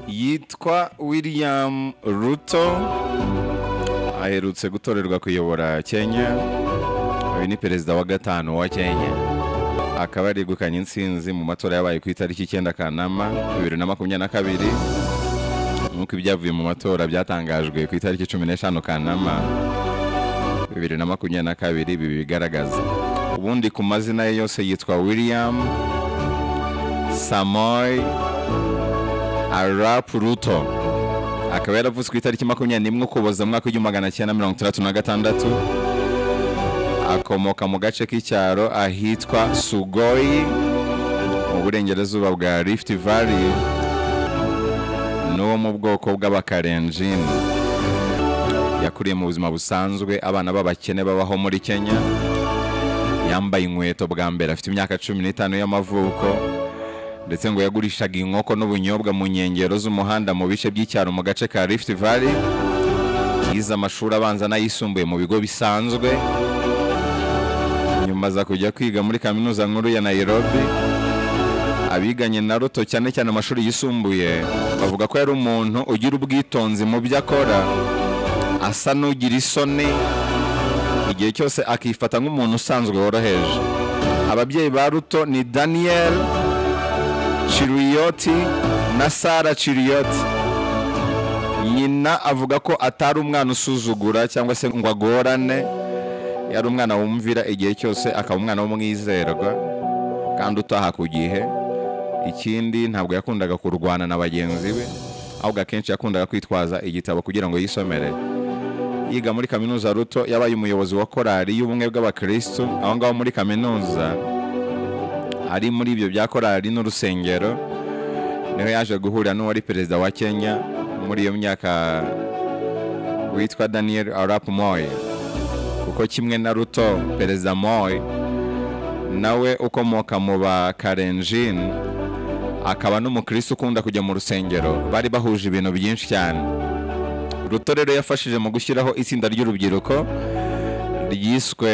yitwa william ruto aherutse gutorerwa kuyobora kenya uyu ni perezida wa gatanu wa kenya akaba yegukanye insinzi mu matora yabaye ku itariki icyenda kanama bibiri na makumyabiri na kabiri nk'uko ibyavuye mu matora byatangajwe ku itariki cumi n'eshanu kanama bibiri na makumyabiri na kabiri ibi bigaragaza ubundi ku mazina ye yose yitwa william samoy arap ruto akaba yaravutse ku itariki makumyabiri n'imwe ukuboza mwaka w'igihumbi magana cyenda mirongo itandatu na gatandatu akomoka mu gace k'icyaro ahitwa sugoyi mu burengerazuba bwa rift valley n'uwo mu bwoko bw'abakarenjini yakuriye mu buzima busanzwe abana b'abakene babaho muri kenya yambaye inkweto bwa mbere afite imyaka cumi n'itanu y'amavuko ndetse ngo yagurishaga inkoko n'ubunyobwa mu nkengero z'umuhanda mu bice by'icyaro mu gace ka rift valley yize amashuri abanza n'ayisumbuye mu bigo bisanzwe nyuma aza kujya kwiga muri kaminuza nkuru ya nairobi abiganye na ruto cyane cyane amashuri yisumbuye bavuga ko yari umuntu ugira ubwitonzi mu byo akora asa n'ugira isoni igihe cyose akifata nk'umuntu usanzwe woroheje ababyeyi ba ruto ni daniel ciriyoti na sara ciriyoti nyina avuga ko atari umwana usuzugura cyangwa se ngo agorane yari umwana wumvira igihe cyose akaba umwana w'umwizerwa kandi utaha ku gihe ikindi ntabwo yakundaga kurwana na bagenzi be ahubwo akenshi yakundaga kwitwaza igitabo kugira ngo yisomere yiga muri kaminuza ruto yabaye umuyobozi wa korali y'ubumwe bw'abakirisitu aho ngaho muri kaminuza ari muri ibyo bya korali n'urusengero niho yaje guhurira n'uwari perezida wa kenya muri iyo myaka witwa daniel arap moye kuko kimwe na ruto perezida moy nawe ukomoka mu ba karenjin akaba n'umukirisitu ukunda kujya mu rusengero bari bahuje ibintu byinshi cyane ruto rero yafashije mu gushyiraho itsinda ry'urubyiruko ryiswe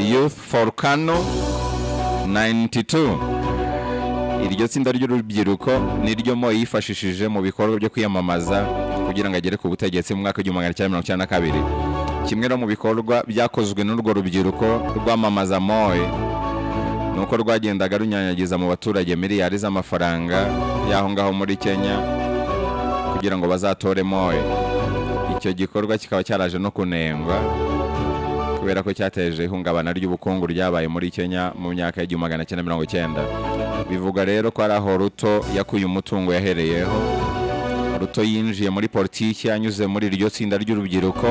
youth for kano 92 iryo tsinda ry'urubyiruko niryo moy yifashishije mu bikorwa byo kwiyamamaza kugira ngo agere ku butegetsi mu mwaka w'igihumbi magana cyenda mirongo icyenda na kabiri kimwe no mu bikorwa byakozwe n'urwo rubyiruko rwamamaza moye ni uko rwagendaga runyanyagiza mu baturage miliyari z'amafaranga y'aho ngaho muri kenya kugira ngo bazatore moye icyo gikorwa kikaba cyaraje no kunengwa kubera ko cyateje ihungabana ry'ubukungu ryabaye muri kenya mu myaka y'igihumbi magana cyenda mirongo icyenda bivuga rero ko ari aho ruto yakuye umutungo yahereyeho ruto yinjiye muri politiki anyuze muri iryo tsinda ry'urubyiruko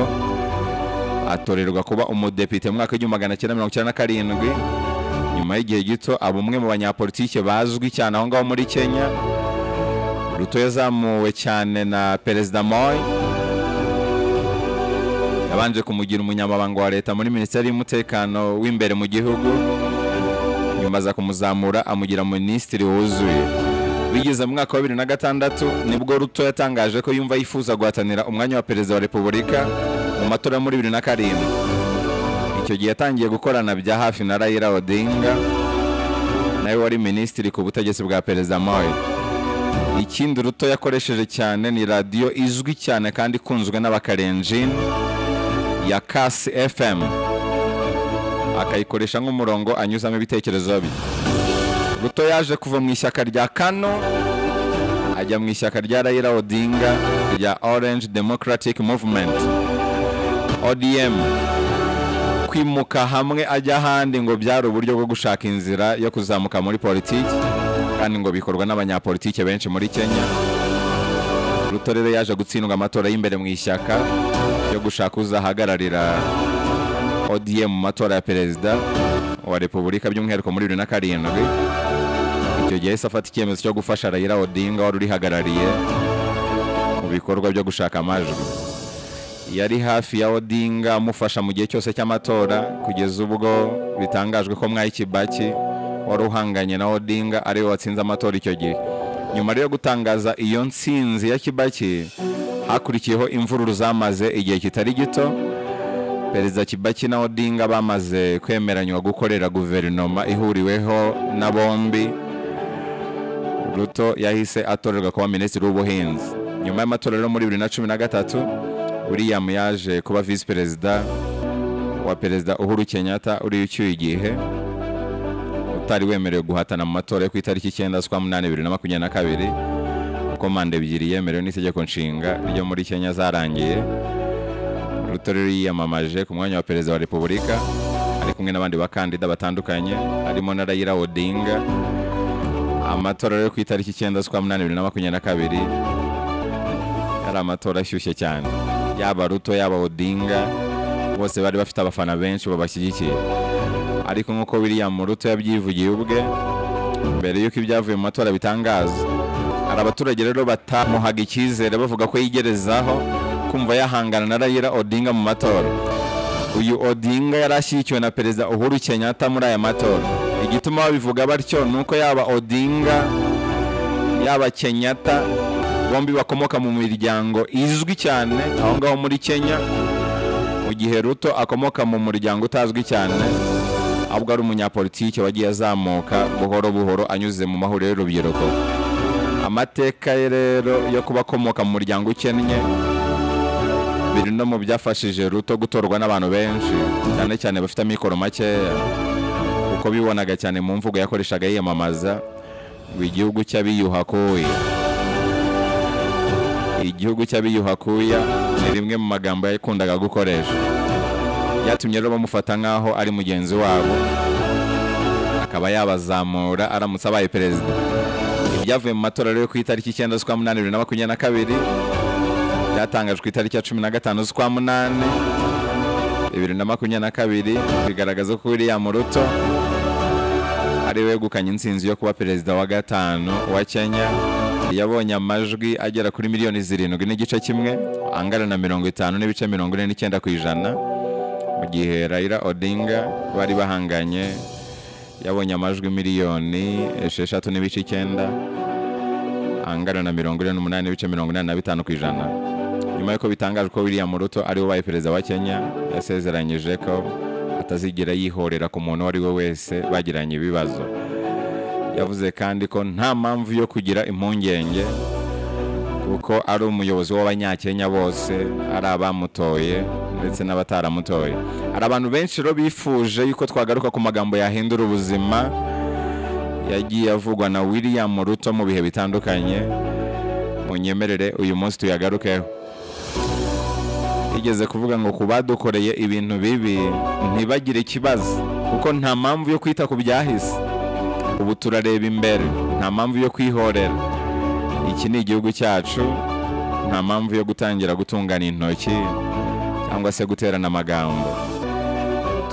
atorerwa kuba umudepite mu mwaka w'igihumbi magana cyenda mirongo icyenda na karindwi nyuma y'igihe gito aba umwe mu banyapolitike bazwi cyane aho ngaho muri kenya ruto yazamuwe cyane na perezida moy yabanje kumugira umunyamabanga wa leta muri minisiteri y'umutekano w'imbere mu gihugu nyuma aza kumuzamura amugira minisitiri wuzuye bigeze mu mwaka wa bibiri na gatandatu nibwo ruto yatangaje ko yumva yifuza guhatanira umwanya wa perezida wa repubulika mu matora yo muri bibiri na karindwi icyo gihe yatangiye gukorana bya hafi na Raila Odinga nawe wari minisitiri ku butegetsi bwa perezida Moi ikindi ruto yakoresheje cyane ni radiyo izwi cyane kandi ikunzwe n'abakarenjini ya kasi fm akayikoresha nk'umurongo anyuzamo ibitekerezo bye ruto yaje kuva mu ishyaka rya kano ajya mu ishyaka rya Raila Odinga rya Orange Democratic Movement odm kwimuka hamwe ajya ahandi ngo byari uburyo bwo gushaka inzira yo kuzamuka muri politiki kandi ngo bikorwa n'abanyapolitike benshi muri kenya ruto rero yaje gutsindwa amatora y'imbere mu ishyaka yo gushaka uzahagararira odm mu matora ya perezida wa repubulika by'umwihariko muri bibiri na karindwi icyo gihe yahise afata icyemezo cyo gufasha rayira odinga wari urihagarariye mu bikorwa byo gushaka amajwi yari hafi ya odinga amufasha mu gihe cyose cy'amatora kugeza ubwo bitangajwe ko mwayi kibaki wari uhanganye na odinga ariwe watsinze amatora icyo gihe nyuma rero yo gutangaza iyo nsinzi ya kibaki hakurikiyeho imvururu zamaze igihe kitari gito perezida kibaki na odinga bamaze kwemeranywa gukorera guverinoma ihuriweho na bombi ruto yahise atorerwa kuba minisitiri w'ubuhinzi nyuma y'amatora rero muri bibiri na cumi na gatatu william yaje kuba visi perezida wa perezida uhuru kenyatta uriya ucyuye igihe utari wemerewe guhatana mu matora yo ku itariki icyenda z'ukwa munani bibiri na makumyabiri na kabiri kuko manda ebyiri yemerewe n'itegeko nshinga ryo muri kenya zarangiye ruto rero yiyamamaje ku mwanya wa perezida wa repubulika ari kumwe n'abandi bakandida batandukanye harimo na rayira odinga amatora rero ku itariki icyenda z'ukwa munani bibiri na makumyabiri na kabiri yari amatora ashyushye cyane yaba ruto yaba odinga bose bari bafite abafana benshi babashyigikiye ariko nk'uko william ruto yabyivugiye ubwe mbere y'uko ibyavuye mu matora bitangaza hari abaturage rero batamuhaga icyizere bavuga ko yigerezaho kumva yahangana na rayira odinga mu matora uyu odinga yari ashyigikiwe na perezida uhuru kenyatta muri aya matora igituma babivuga batyo ni uko yaba odinga yaba kenyatta bombi bakomoka mu miryango izwi cyane aho ngaho muri kenya mu gihe ruto akomoka mu muryango utazwi cyane ahubwo ari umunyapolitiki wagiye azamuka buhoro buhoro anyuze mu mahuriro y'urubyiruko amateka ye rero yo kuba akomoka mu muryango ukennye biri no mu byafashije ruto gutorwa n'abantu benshi cyane cyane bafite amikoro makeya kuko bibonaga cyane mu mvugo yakoreshaga yiyamamaza ngo igihugu cy'abiyuhakuye igihugu cy'abiyuhakuya ni rimwe mu magambo yakundaga gukoresha byatumye rero bamufata nk'aho ari mugenzi wabo akaba yabazamura aramutse abaye perezida ibyavuye mu matora rero ku itariki icyenda z'ukwa munani bibiri na makumyabiri na kabiri byatangajwe ku itariki ya cumi na gatanu z'ukwa munani bibiri na makumyabiri na kabiri bigaragaza ko william ruto ari wegukanye insinzi yo kuba perezida wa gatanu wa kenya yabonye amajwi agera kuri miliyoni zirindwi n'igice kimwe angana na mirongo itanu n'ibice mirongo ine n'icyenda ku ijana mu gihe rayira odinga bari bahanganye yabonye amajwi miliyoni esheshatu n'ibice icyenda angana na mirongo ine n'umunani n'ibice mirongo inani na bitanu ku ijana nyuma y'uko bitangajwe ko william ruto ari we ubaye perezida wa kenya yasezeranyije ko atazigera yihorera ku muntu uwo ari we wese bagiranye ibibazo yavuze kandi ko nta mpamvu yo kugira impungenge kuko ari umuyobozi w'abanyakenya bose ari abamutoye ndetse n'abataramutoye hari abantu benshi rero bifuje yuko twagaruka ku magambo yahindura ubuzima yagiye avugwa na william ruto mu bihe bitandukanye munyemerere uyu munsi tuyagarukeho yigeze kuvuga ngo ku badukoreye ibintu bibi ntibagire ikibazo kuko nta mpamvu yo kwita ku byahise ubu turareba imbere nta mpamvu yo kwihorera iki ni igihugu cyacu nta mpamvu yo gutangira gutungana intoki cyangwa se guterana amagambo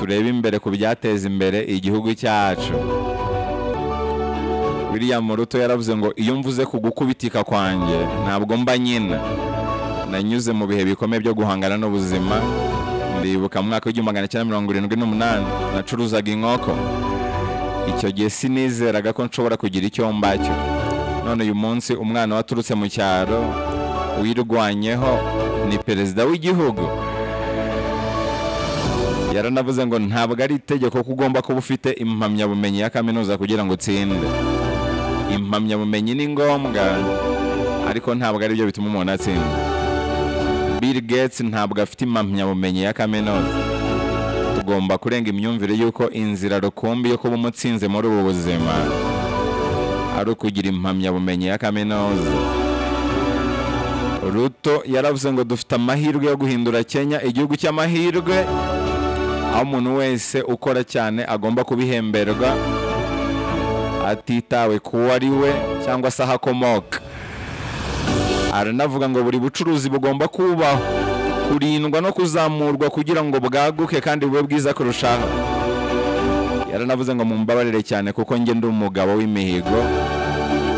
turebe imbere ku byateza imbere igihugu cyacu william ruto yaravuze ngo iyo mvuze ku gukubitika kwanjye ntabwo mba nyina nanyuze mu bihe bikomeye byo guhangana n'ubuzima ndibuka mu mwaka w'igihumbi magana cyenda mirongo irindwi n'umunani nacuruzaga inkoko icyo gihe sinizeraga ko nshobora kugira icyo mbacyo none uyu munsi umwana waturutse mu cyaro wirwanyeho ni perezida w'igihugu yaranavuze ngo ntabwo ari itegeko ko ugomba kuba ufite impamyabumenyi ya kaminuza kugira ngo utsinde impamyabumenyi ni ngombwa ariko ntabwo ari byo bituma umuntu atsinda bill gates ntabwo afite impamyabumenyi ya kaminuza tugomba kurenga imyumvire y'uko inzira rukumbi yo kuba umutsinze muri ubu buzima ari ukugira impamyabumenyi ya kaminuza ruto yaravuze ngo dufite amahirwe yo guhindura kenya igihugu cy'amahirwe aho umuntu wese ukora cyane agomba kubihemberwa atitawe ku wo ari we cyangwa se aho akomoka aranavuga ngo buri bucuruzi bugomba kubaho kurindwa no kuzamurwa kugira ngo bwaguke kandi bube bwiza kurushaho yaranavuze ngo mumbabarire cyane kuko njye ndi umugabo w'imihigo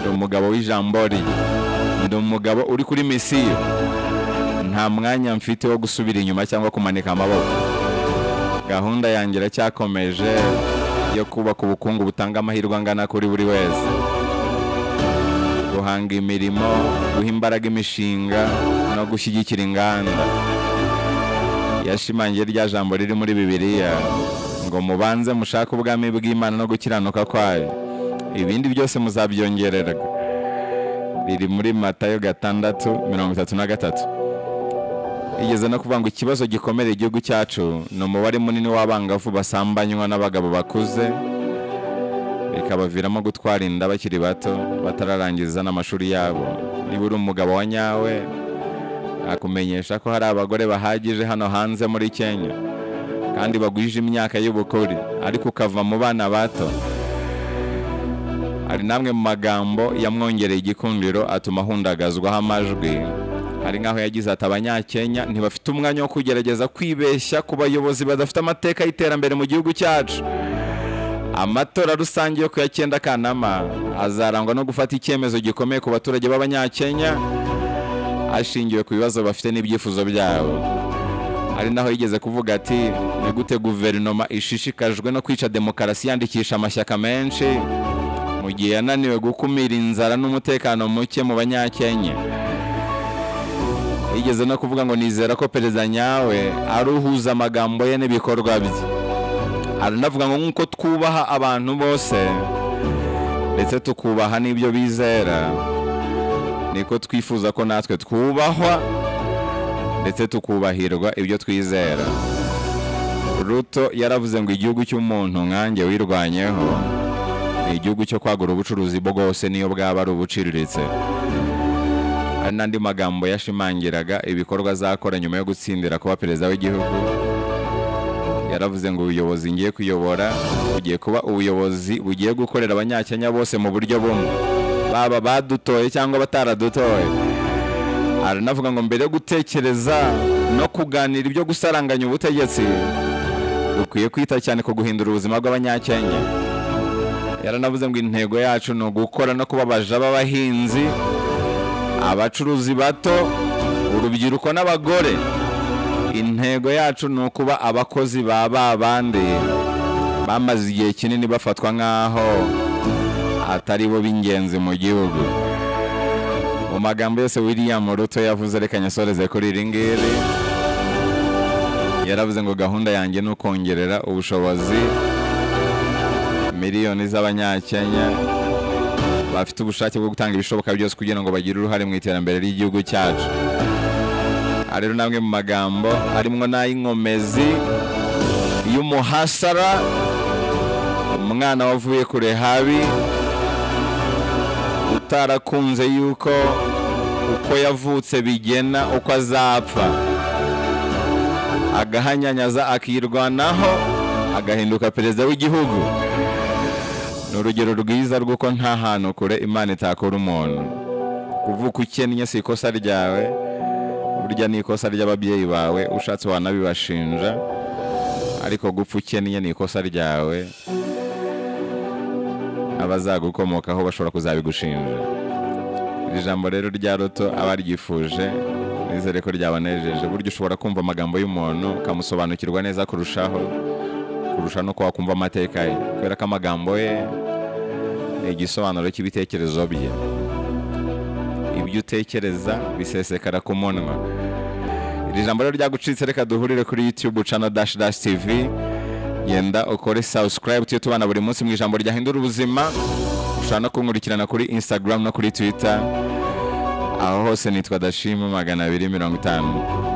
ndi umugabo w'ijambo rye ndi umugabo uri kuri misiyo nta mwanya mfite wo gusubira inyuma cyangwa kumanika amaboko gahunda yanjye iracyakomeje yo kubaka ubukungu butanga amahirwe angana kuri buri wese guhanga imirimo guha imbaraga imishinga no gushyigikira inganda yashimangiye rya jambo riri muri bibiliya ngo mubanze mushake ubwami bw'imana no gukiranuka kwayo ibindi byose muzabyongererwa riri muri matayo gatandatu mirongo itatu na gatatu igeze no kuvuga ngo ikibazo gikomere igihugu cyacu ni umubare munini w'abangavu basambanywa n'abagabo bakuze bikabaviramo gutwara inda bakiri bato batararangiza n'amashuri yabo niba uri umugabo wa nyawe akumenyesha ko hari abagore bahagije hano hanze muri kenya kandi bagwije imyaka y'ubukure ariko ukava mu bana bato hari n'amwe mu magambo yamwongereye igikundiro atuma ahundagazwaho amajwi hari nk'aho yagize ati abanyakenya ntibafite umwanya wo kugerageza kwibeshya ku bayobozi badafite amateka y'iterambere mu gihugu cyacu amatora rusange yo ku ya cyenda kanama azarangwa no gufata icyemezo gikomeye ku baturage b'abanyakenya ashingiwe ku bibazo bafite n'ibyifuzo byabo hari naho yigeze kuvuga ati ni gute guverinoma ishishikajwe no kwica demokarasi yandikisha amashyaka menshi mu gihe yananiwe gukumira inzara n'umutekano muke mu banyakenya yigeze no kuvuga ngo nizera ko perezida nyawe aruhuza amagambo ye n'ibikorwa bye aranavuga ngo nk'uko twubaha abantu bose ndetse tukubaha n'ibyo bizera niko twifuza ko natwe twubahwa ndetse tukubahirwa ibyo twizera ruto yaravuze ngo igihugu cy'umuntu nkanjye wirwanyeho ni igihugu cyo kwagura ubucuruzi bwose niyo bwaba ari ubuciriritse hari n'andi magambo yashimangiraga ibikorwa azakora nyuma yo gutsindira kuba perezida w'igihugu yaravuze ngo ubuyobozi ngiye kuyobora bugiye kuba ubuyobozi bugiye gukorera abanyakenya bose mu buryo bumwe baba badutoye cyangwa bataradutoye aranavuga ngo mbere yo gutekereza no kuganira ibyo gusaranganya ubutegetsi dukwiye kwita cyane ku guhindura ubuzima bw'abanyakenya yaranavuze ngo intego yacu ni ugukora no kubabaja b'abahinzi abacuruzi bato urubyiruko n'abagore intego yacu ni ukuba abakozi ba babandi bamaze igihe kinini bafatwa nk'aho atari bo b'ingenzi mu gihugu mu magambo yose william ruto yavuze reka nyasoreze kuri iri ngiri yaravuze ngo gahunda yanjye ni ukongerera ubushobozi miliyoni z'abanyakenya bafite ubushake bwo gutanga ibishoboka byose kugira ngo bagire uruhare mu iterambere ry'igihugu cyacu aha rero namwe mu magambo arimo n'ay'inkomezi y'umuhasara umwana wavuye kure habi utarakunze yuko uko yavutse bigena uko azapfa agahanyanyaza akirwanaho agahinduka perezida w'igihugu ni urugero rwiza rw'uko nta hantu kure imana itakora umuntu kuvuka ukennye si ikosa ryawe burya ni ikosa ry'ababyeyi bawe ushatse wanabibashinja ariko gupfa ukennye ni ikosa ryawe abazagukomokaho bashobora kuzabigushinja iri jambo rero rya ruto abaryifuje nizere ko ryabanejeje burya ushobora kumva amagambo y'umuntu ukamusobanukirwa neza kurushaho kurusha no kuba wakumva amateka ye kubera ko amagambo ye ni igisobanuro cy'ibitekerezo bye ibyo utekereza bisesekara ku munwa iri jambo rero ryagucitse reka duhurire kuri youtube cana dash dash tv genda ukore subscribe tujye tubana buri munsi mu ijambo ryahindura ubuzima ushobora no kunkurikirana kuri instagram no kuri twitter aho hose nitwa dashima magana abiri mirongo itanu